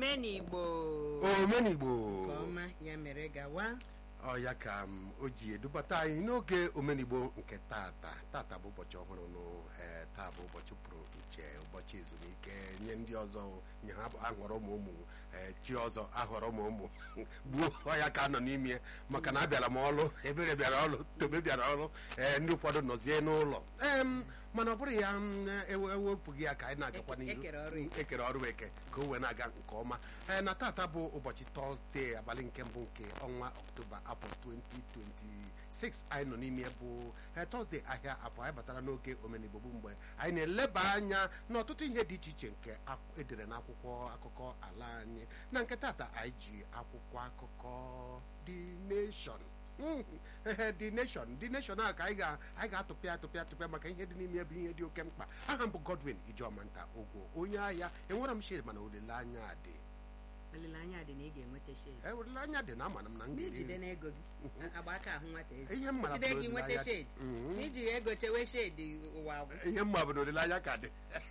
omenigbo omenigbo nke ọma ya mere gawa ọ ya ka m o ji edubata anyị n'oge omenigbo nke tata tata bụ ụbọchị ọhụrụ nụ ee taa bụ ụbọchị pụrụ iche ụbọchị ezumike nye ndị ọzọ nye ha ahọrọ ụmụ ụmụ ee chi ọzọ ahọrọ ụmụ ụmụ gbuo ọya ka nọ n'ime maka na abịara m ọrụ ebere bịara ọrụ tobe bịara ọrụ ee ndị ụfọdụ nọzie n'ụlọ ee mana ọ bụrụ ya m, ewe- ewepụghị ya ka anyị na-agakwa Eke- n'ihu ekere ọrụ eke. ekere ọrụ eke ka o wee na-aga nke ọma ee na tata bụ ụbọchị tọzdee abalị nke mbụ nke ọnwa ọktoba afọ 2026 anyị nọ n'ime bụ ee, tọzdee ahịa afọ anyị batara n'oge omenigbo bụ mgbe anyị na-eleba anya n'ọtụtụ ihe dị iche iche nke ak- edere n'akwụkwọ akụkọ ala anyị na nke tata anyị ji akwụkwọ akụkọ The Nation Mm, ehe, The Nation The Nation a ka anyị ga- anyị ga-atụpịa atụpịa atụpịa maka ihe dị n'ime bụ ihe dị oke mkpa aha m bụ Godwin Ijomanta Ogwo onye ahịa enwere m shade mana olileanya dị olileanya dị na ị ga-enweta shade Eh, olileanya dị na amana m na m n'ijide ga-eri n'ego gị agba aka ahụ nwata ezi ihe m mara jide bụ gị nweta olileanya- shade Mhm. n'iji ego chewe shade ụwa agwụ ihe mma bụ na olileanya ka dị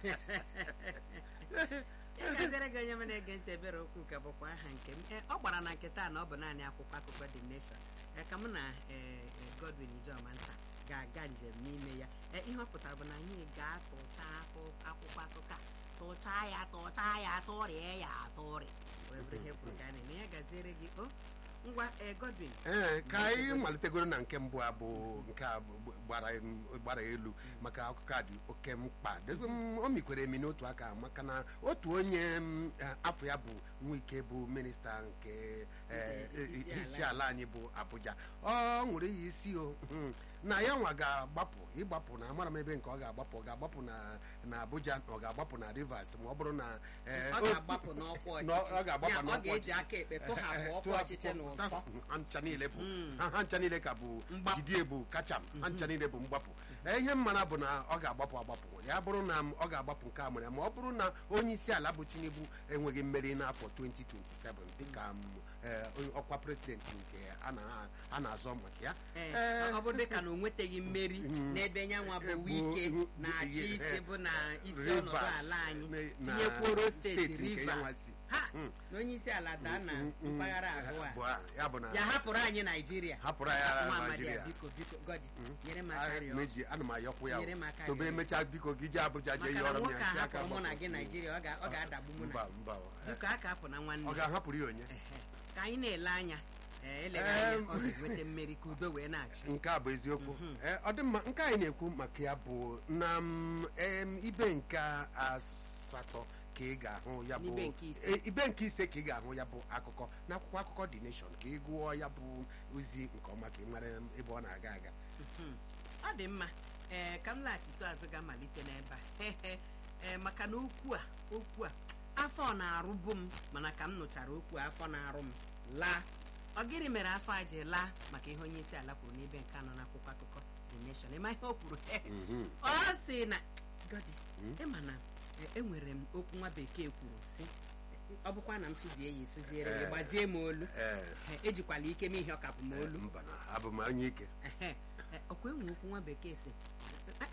ya gazere gị onye m na-ege ntị ebere okwu ka bụkwa aha nke m Eh, ọ gbara na nke taa na ọ bụ naanị akwụkwọ akụkọ The Nation Eh, ka mụ na eh, eh, Godwin Ijomanta ga-aga njem n'ime ya Eh, ihe ọ pụtara bụ na anyị ga-atụcha akụ- akwụkwọ akụkọ a tụchaa ya tụchaa ya tụrịa ya atụrị wee bụrụ ihe kwuru ka a na-eme ya gaziere gị o ngwa eh, Godwin ee ka anyị malitegoro na nke mbụ a bụ nke a bụ- gbara em- gbara elu maka akụkọ a dị oke mkpa Debe m, o mikwere emi n'otu aka maka na otu onye m, eh, afọ ya bụ nwike bụ minista nke eh, Nke isi ala. isi ala anyị bụ Abuja ọ ṅụrụ iyi isi o mhm, na ya nwa ga-agbapụ ịgbapụ na amara m ebe nke ọ ga-agbapụ ọ ga-agbapụ na na Abuja na ọ ga-agbapụ na Rivers ma ọ bụrụ na eh, ọ o- ga-agbapụ n'ọkwa na ọ ọchịchị ga-agbapụ Ya, ọ n'ọkwa ga-eji ọchịchị. aka ekpe tụhapụ ọkwa ọchịchị na ụsọ ha ncha niile bụ Mm. ha ha ncha niile ka bụ Mgbapụ. jidie bụ kacha m ha ncha niile bụ mgbapụ Ee, ihe m mara bụ na ọ ga-agbapụ agbapụ ya bụrụ na m- ọ ga-agbapụ nke a mere ma ọ bụrụ na onye isi ala bụ Tinubu enweghị mmeri n'afọ 2027 dịka m, ee, onye ọkwa prezidenti nke a na- a na-azọ maka ya Ee, Ee, ọ bụrụ dịka na o nweteghị mmeri Mm. n'ebe nyanwa bụ Bụ- wike bụ- na-achị ihe, isi eh, bụ na isi Rivers, ọnọdụ ala anyị na- na tinyekwuoro steeti nke ya nwa Rivers si. ha Mm. na onye isi ala daa na Mm, mm, mpaghara eh, abụọ bụ a a, ya bụ na ya hapụrụ anyị naijiria hapụrụ ya nwa amadi Naijiria a biko biko godi nyere m Ah, aka rịọ meji ana m ayọkwu ya Nyere m aka tobe rịọ. emechaa biko gị jee Abuja jee maka na yọrọ m nwoke ya a nsị aka hapụrụ mụ na gbapụ. gị naijiria ọ ga- ọ ga-adagbu mụ na mba mba biko aka hapụ na nwanne ọ ga-ahapụrụ ya onye Ehe. ka anyị na-ele anya ee, eleghị Em. anya ọ ga-enweta mmeri ka udo wee na-achị nke a bụ eziokwu Ee, ọ dị mma nke anyị na-ekwu maka ya bụ na m, em, ibe nke asatọ ka ị ga-ahụ ya bụ N'ibe nke ise. e, ibe nke ise ka ị ga-ahụ ya bụ akụkọ n'akwụkwọ akụkọ The Nation ka ị gụọ ya bụ ozi nke ọma ka ị mara ebe ọ na-aga aga Mhm. ọ dị mma ee ka m laghachite azụ ga-amalite n'ebe a ee maka na okwu a okwu a afọ na-arụbu m mana ka m nụchara okwu a, afọ na-arụ m laa ọ gịnị mere afọ a ji laa maka ihe onye isi ala kwuru n'ebe nke anọ n'akwụkwọ akụkọ The Nation ịma ihe o kwuru Mhm. ọ sị na godi Mm. ịma na e- enwere m okwu nwa bekee kwuru sị ọ bụkwa na m sụbie ya esụziere gị Eh. gbazie m olu Ee, Eh, ejikwala ike m ihe ọkapụ m olu mba na abụ m onye ike Ehe, e, ọkwa enwe okwu nwa bekee si